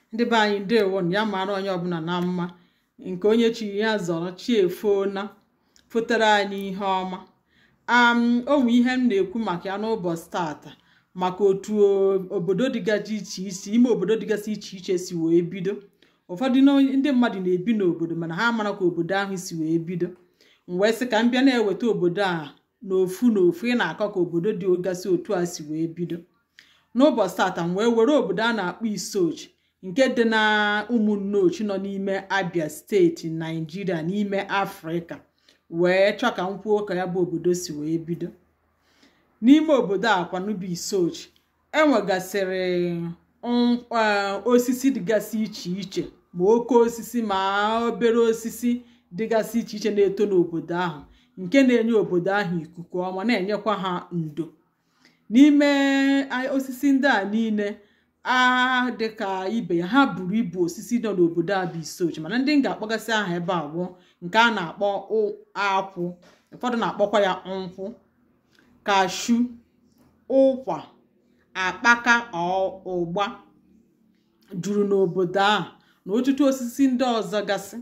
ndị be anyị ndewo ya mara onye ọbụla na mma nke onye chi ya zọrọ chi efona fotere anyị ihe ọma am onwe ihe m na-ekwu maka ya n'ụbọchị tata maka otu obodo dịgasị iche iche ime obodo dịgasị iche iche si wee bido ụfọdụ ndị mmadụ na-ebi n'obodo mana ha mara ka obodo ahụ si wee bido m wee sị ka m bịa na-eweta obodo a n'ofu n'ofu ị na-akọ ka obodo dị ogasị otu a si wee bido n'ụbọchị tata m wee were obodo a na-akpọ isochi nke dị na ụmụnnochi nọ n'ime abia steeti naijiria n'ime afrịka wee chọọ ka m kwuo ka ya bụ obodo si wee bido n'ime obodo a kwanubu isochi enwegasịrị osisi dịgasị iche iche ma oke osisi ma obere osisi dịgasị iche iche na-eto n'obodo ahụ nke na-enye obodo ahụ ikuku ọma na-enyekwa ha ndo n'ime osisi ndị a niile a dịka ibe ya ha buru ibu osisi nọ n'obodo a bụ isochi mana ndị m ga-akpọgasị aha ebe a bụ nke a na-akpọ akwụ ụfọdụ na-akpọkwa ya nkwụ kashu ụkwa akpaka ụgba juru n'obodo ahụ na ọtụtụ osisi ndị ọzọ gasị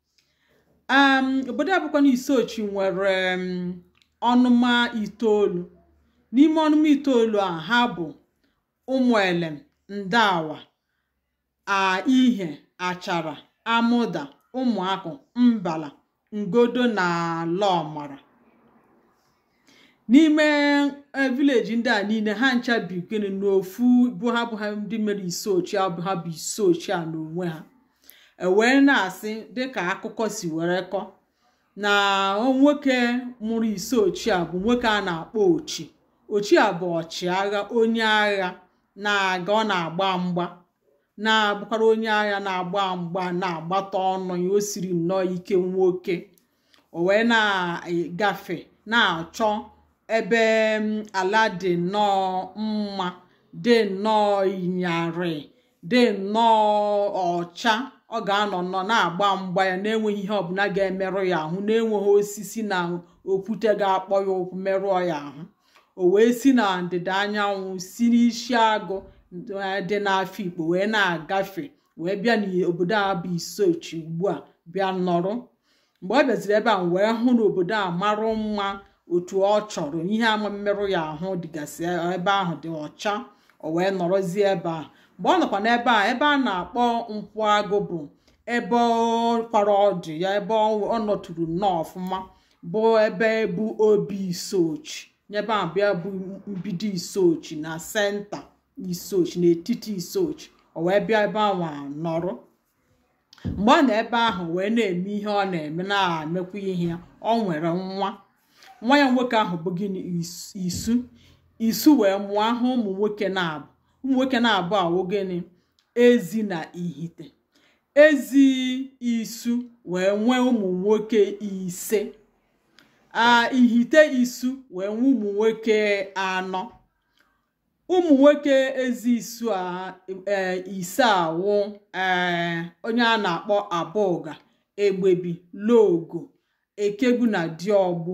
obodo a bụkwa na isochi nwere ọnụma itoolu n'ime ọnụma itoolu a ha bụ ụmụelem ndawa a ihe achara amụda ụmụakụ mbala ngodo na lọmara n'ime vileji ndị a niile ha ncha bi gịnị n'ofu bụ ha bụ ha ndị mere isochi abụ ha bụ isochi a n'onwe ha ewee na-asị dịka akụkọ si were kọ na nwoke mụrụ isochi a bụ nwoke a na-akpọ ochi ochi a bụ ọchịagha onye agha na-aga ọ na-agba mgba na-abụkwara onye agha na-agba mgba na-agbata ọnụ ya o siri nnọọ ike nwoke o wee na-agafe na-achọ ebe ala dị nnọọ mma dị nnọọ ịnyarị dị nnọọ ọcha ọ ga-anọ nnọọ na-agba mgba ya na-enweghị ihe ọbụla ga-emerụ ya ahụ na-enweghị osisi na okwute ga-akpọ ya ụkwụ merụọ ya ahụ o wee si na ndịda anyanwụ si n'isi agụ dị n'afọ ikpo wee na-agafe wee bịa n'obodo a bụ isochi ugbu a bịa nọrọ mgbe ọ bịaziri ebe a wee hụ na obodo a marụ mma otu ọ chọrọ ihe ama mmerụ ya ahụ dịgasị ebe ahụ dị ọcha o wee nọrọzie ebe a mgbe ọ nọkwa n'ebe a ebe a na-akpọ nkwụ agụ bụ ebe kwara ọdụ ya ebe ọ nọtụrụ nnọọ ọfụma bụ ebe bụ obi isochi nyebe a bịa bụ mbido isochi na senta isochi n'etiti isochi o wee bịa ebe ahụ nọrọ mgbe ọ nọ ebe ahụ wee na-eme ihe ọ na-eme na-emekwa ihe ya ọ nwere nwa nwa ya nwoke ahụ bụ gịnị isu isu wee mụọ ahụ ụmụ nwoke na-abụ ụmụ nwoke na-abụ awụ gịnị ezi na ihite ezi isu wee nwee ụmụ nwoke ise a ihite isu wee nwee ụmụ nwoke anọ ụmụ nwoke ezi isu a ise awụ ee onye a na-akpọ abụga egbebi logo ekegbu na diọgbụ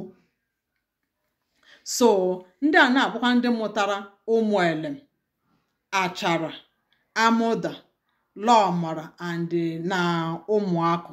so ndị a na-abụkwa ndị mụtara ụmụ elem achara amụda lọmara and na ụmụakụ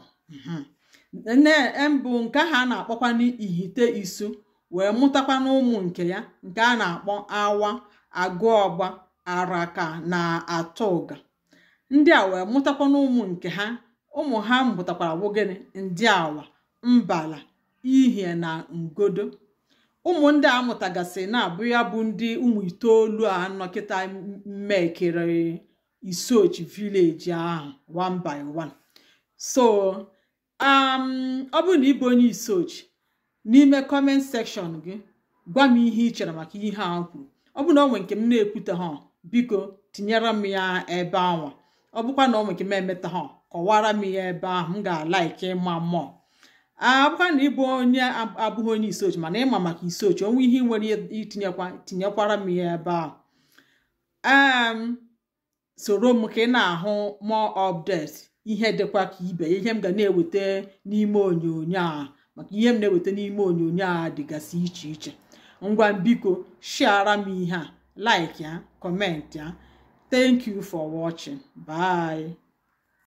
mbụ nke ha na-akpọkwa n'ihite isu wee mụtakwa n'ụmụ nke ya nke a na-akpọ awa agụọgba araka na atụga ndị a wee mụtakwa n'ụmụ nke ha ụmụ ha mụtakwara bụ gịnị ndị awa mbala ihie na ngodo ụmụ ndị a mụtagasị na-abụ ya bụ ndị ụmụ itoolu a nọkịta mmekere isochi vileji ahụ one by one so ọ bụrụ na ịbụ onye isochi n'ime kọment sekshọn gị gwa m ihe ị chere maka ihe a kwuru ọ bụrụ na ọ nwe nke m na-ekwute ha biko tinyere m ya ebe anwa ọ bụkwa na ọ nwe nke m emeta ha kọwara m ya ebe ahụ m ga-alaiki ịma mmụọ abụkwa na ịbụ onye abụghị onye isochi mana ịma maka isochi onwe ihe ị nwere itinyekwa tinyekwara m ya ebe ahụ ee soro m ka ị na-ahụ more updates ihe dịkwa ka ibe ihe m ga na-eweta n'ime onyonyo a maka ihe m na-eweta n'ime onyonyo a dịgasị iche iche ngwa biko share m ihe a like ya comment ya thank you for watching bye